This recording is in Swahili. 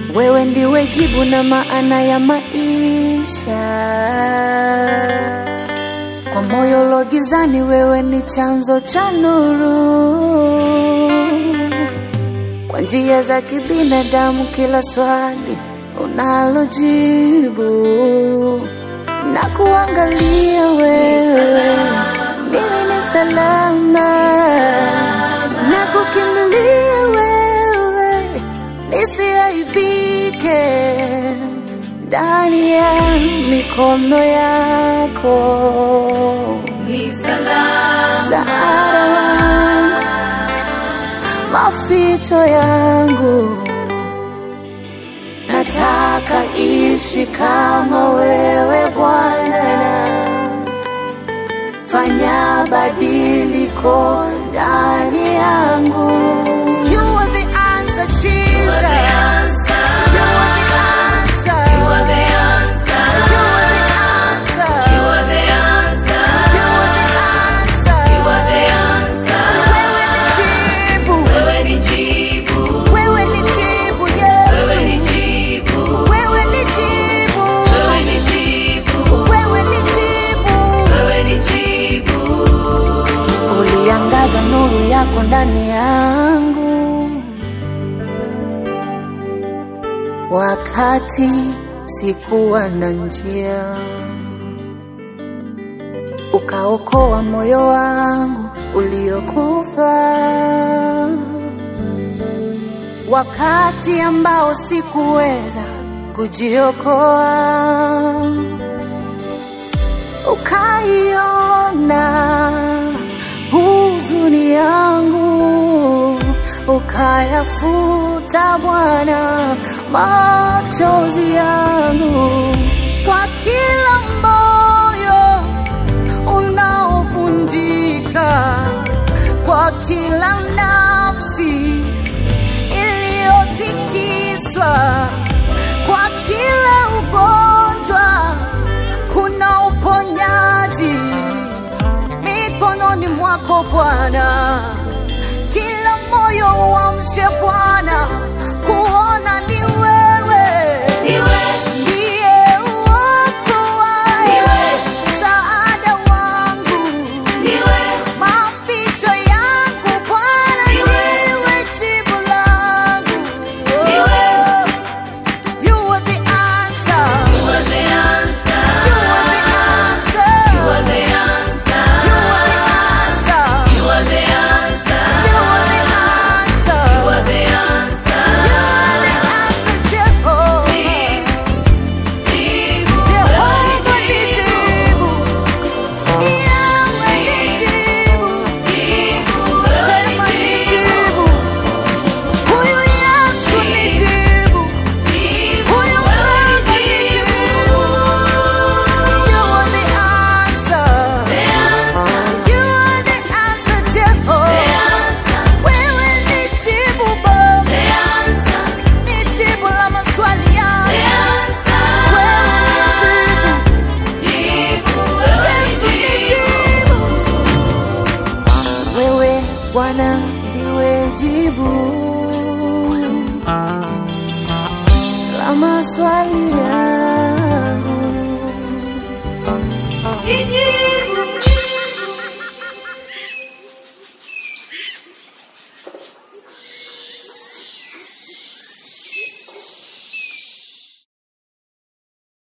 Wewe ndiwe jibu na maana ya maisha. Kwa moyo logizani, wewe ni chanzo cha nuru. Kwa njia za kibinadamu, kila swali unalojibu na kuangalia wewe, mimi ni salama na kukimbilia wewe, nisiaibike ndani ya mikono yako. Ni salama, Msaada wangu, maficho yangu, nataka ishi kama wewe Bwana, fanya badiliko ndani yangu. You are the answer, Jesus. the answer. You are the answer. You are the answer. You are the answer. You are the answer. You are the answer. You are the answer. Wewe ni jibu. Wewe ni jibu. Wewe ni jibu, Yesu. Wewe ni jibu. Wewe ni jibu. Wewe ni jibu. Wewe ni jibu. Wewe ni jibu. Uliangaza nuru yako ndani yangu wakati sikuwa na njia, ukaokoa moyo wangu uliokufa wakati ambao sikuweza kujiokoa ukaiona huzuni yangu, ukayafuta Bwana machozi yangu, kwa kila moyo unaovunjika, kwa kila nafsi iliyotikiswa, kwa kila ugonjwa kuna uponyaji mikononi mwako Bwana. Kila moyo uamshe Bwana,